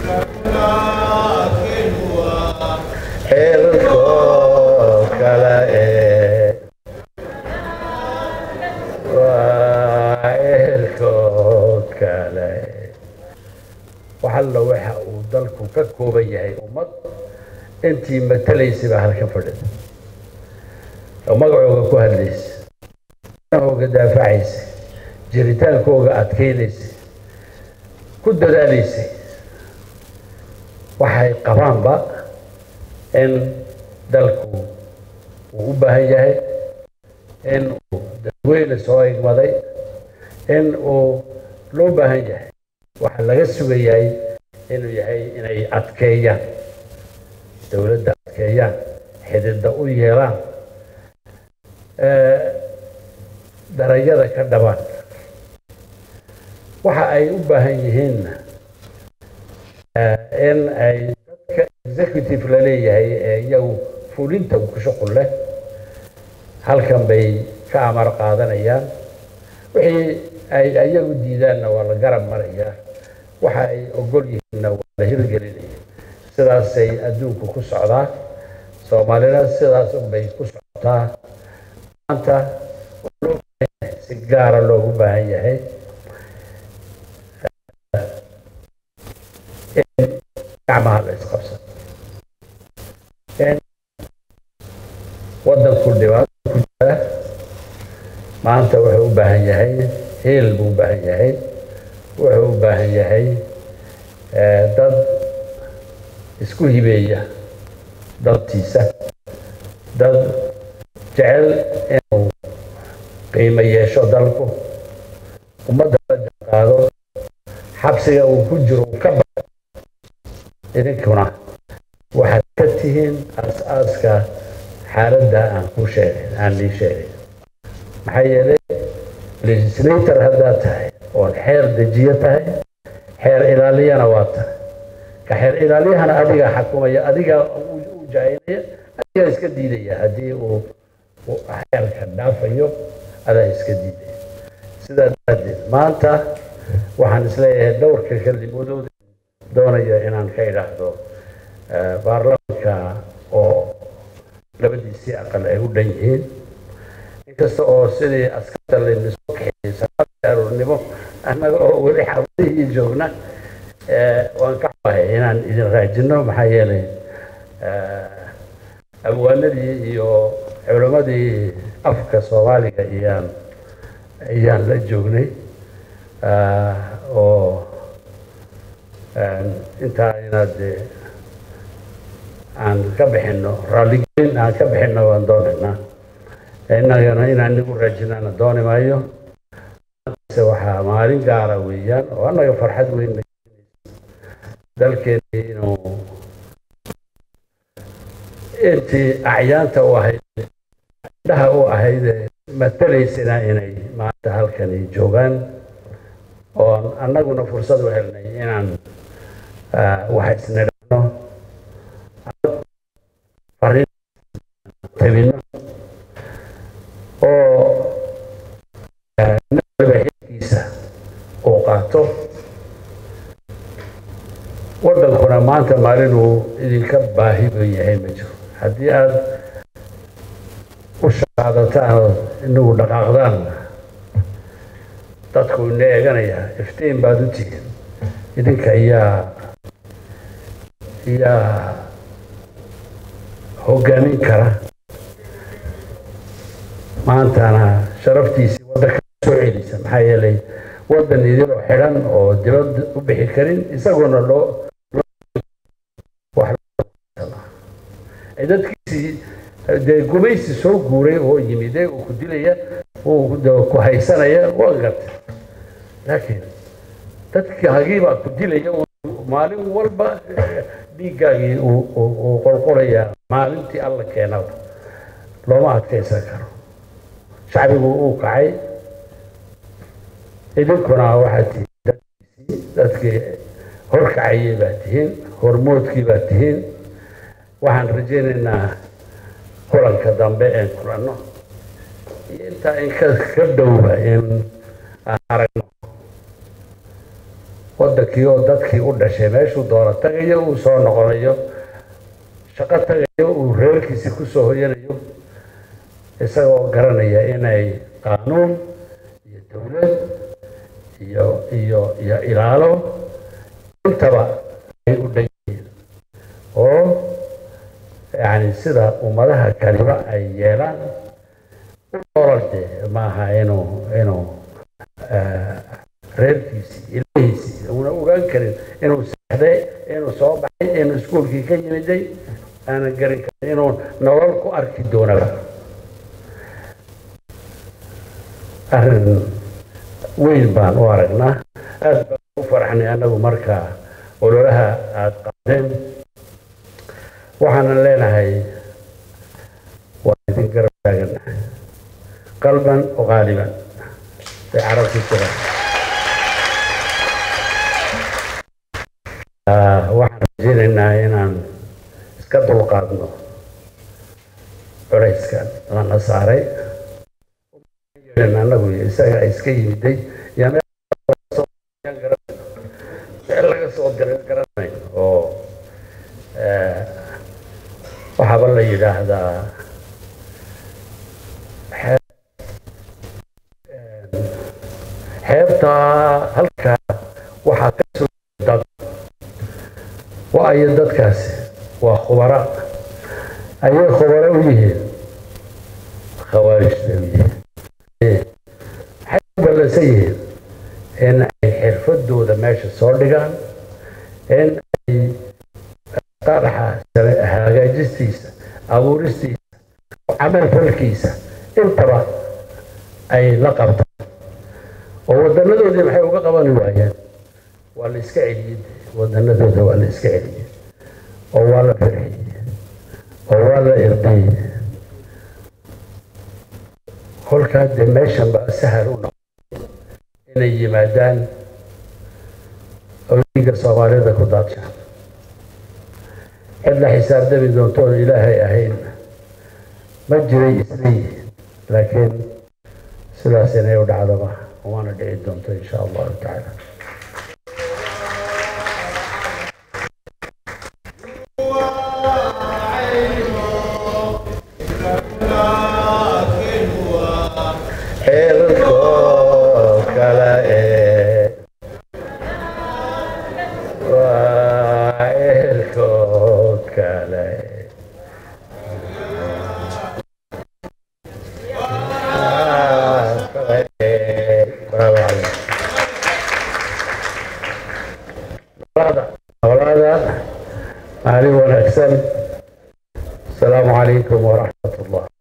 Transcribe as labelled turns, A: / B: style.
A: xeelkoo kale ee waa xeelkoo kale waxalla waxa uu dalku ka kooban yahay ummad intii matalaysay baa halka fadhida oo magacooga ku hadlaysa ooga daafacaysa jiritaankooga adkaynaysa ku dadaalaysay waxay qabaanba in dalku uu u baahan yahay in uu dadweyne soo igmaday in uu loo baahan yahay waxaa laga sugayahay inuu yahay inay adkeeyaan dowladda adkeeyaan xididda u yeelaan darajada ka dhabaan waxa ay u baahan yihiinna in ay dadka executive la leeyahay ee iyagu fulinta ku shuqul leh halkan bay ka amar qaadanayaan wixii ay iyagu diidaanna waa la garab marayaa waxa ay ogol yihiinna waa la hirgelinaya sidaasay adduunku ku socdaa soomaalina sidaas unbay ku socotaa maanta si gaara loogu baahan yahay in gacmaha la isqabsado in waddanku dhibaato ku jira maanta wuxuu u baahan yahay heel buu u baahan yahay wuxuu u baahan yahay dad isku hibeeya daltiisa dad jecel inuu qiimo yeesho dalku ummadda la jaqaado xabsiga uu ku jiro uu ka baxo idinkuna waxaad ka tihiin aas-aaska xaaladda aan ku sheegay aan lii sheegay maxaa yeelay legislator haddaad tahay oon xeer dejiyo tahay xeer ilaaliyana waa tahay ka xeer ilaaliyahana adigaa xakumaya adigaa u jahaynaya adigaa iska diidaya haddii uu xeerka dhaafayo adaa iska diidaya sidaa daraaddeed maanta waxaan isleeyahay dhowrka kelimodood doonaya inaan ka idhaahdo baarlamaanka oo labadiisii aqal ay u dhan yihiin inkasta oo sidii askarta laynisoo kaxeeyey salaadii aroornimo annaga oo weli xabadihii joogna waan ka xumahay inaan idin raajino maxaa yeelay abwaanadii iyo culammadii afka soomaaliga iyaan ayaan la joognay oo intaa inaad aan ka bixino raalligelin aan ka bixino waan doonaynaa innagana inaan nigu raajinaana dooni maayo waxaa maalin gaara weeyaan oo annaga farxad weyn dalkeeni inuu intii acyaanta u ahayd indhaha u ahayd matalaysana inay maanta halkani joogaan oon annaguna fursad u helnay inaan wax isnidhano fariin tabino oo naba xilkiisa uu qaato waddankuna maanta maalin uu idinka baahi buu yahay ma jiro haddii aad u shaqaadataan oo inagu dhaqaaqdaan dadku ina eeganaya iftiin baad u tihiin idinka iyaa iyaa hoggaamin kara maantana sharaftiisii waddanka soo celisa maxaa yeelay waddan idinoo xidhan oo dibad u bixi karin isaguna loo dadkiisii dee gumaysi soo guuray oo yimide uu ku dilaya uu ku haysanaya waa gartay laakiin dadkii hagiibaa ku dilaya maalin walba dhiiggaagii uu qolqolaya maalintii alla keenaba looma adkaysan karo shacbigu uu kacay idinkuna waxaad tihiin dadkiisii dadkii horkacayay baa tihiin hormoodkii baa tihiin waxaan rajaynaynaa kulanka dambe een kulanno iyo intaa in ka ka dhowba in aan aragno waddankii oo dadkii u dhashay meeshuu doono tagayo uu soo noqonayo shaqo tagayo uu reerkiisi kusoo hoyanayo isagoo garanaya inay qaanuun iyo dowlad iyo iyo iyo ilaalo intaba ay u dhan yihiin oo yani sida ummadaha kaliba ay yeelaan nolol dee maaha inuu inuu reerkiisii ilahiisii una ogaan karin inuu seexday inuu soo baxay inuu iskuolkii ka yimiday aanan garan karin inuu nolol ku arki doonaba arrin weyn baan u aragnaa aad baan u faraxnay annagu markaa ololaha aada qaadeen waxaanan leenahay waa idin garab taagan qalban oo qaaliban bay carabku jiraan waxaan rajeynaynaa inaan iska dulqaadno culayskan lana saaray anagu isaga iska yimiday meel laga soo diray garanay oo waxaaba la yidhaahdaa xeebtaa halkaa waxaa ka soo dad waayo dadkaasi waa khubara ayay khubaro u yihiin khawaarijta u yihiin maxay u ballansan yihiin in ay xirfadooda meesha soo dhigaan in ay qaraxa hagaajistiisa abuuristiisa camal falkiisa intaba ay la qabtaan oo wadanadoodii maxay uga qabani waayeen waa la iska celiyey wadanadooda waa la iska celiyey oo waa la firxiyey oo waa la irdiyey kolkaa dee meeshan baa sahal u noqday inay yimaadaan oo dhiigga soomaalida ku daadshaan cid la xisaabtami doontoon ilaahay ahayn ma jiray isleeyihiin laakiin sidaas inay u dhacdaba waana dhici doonto insha allahu tacaala xeerkoo kale ee waa xeerkoo kale bravo عليك أولاد علي ونحسن السلام عليكم ورحمة الله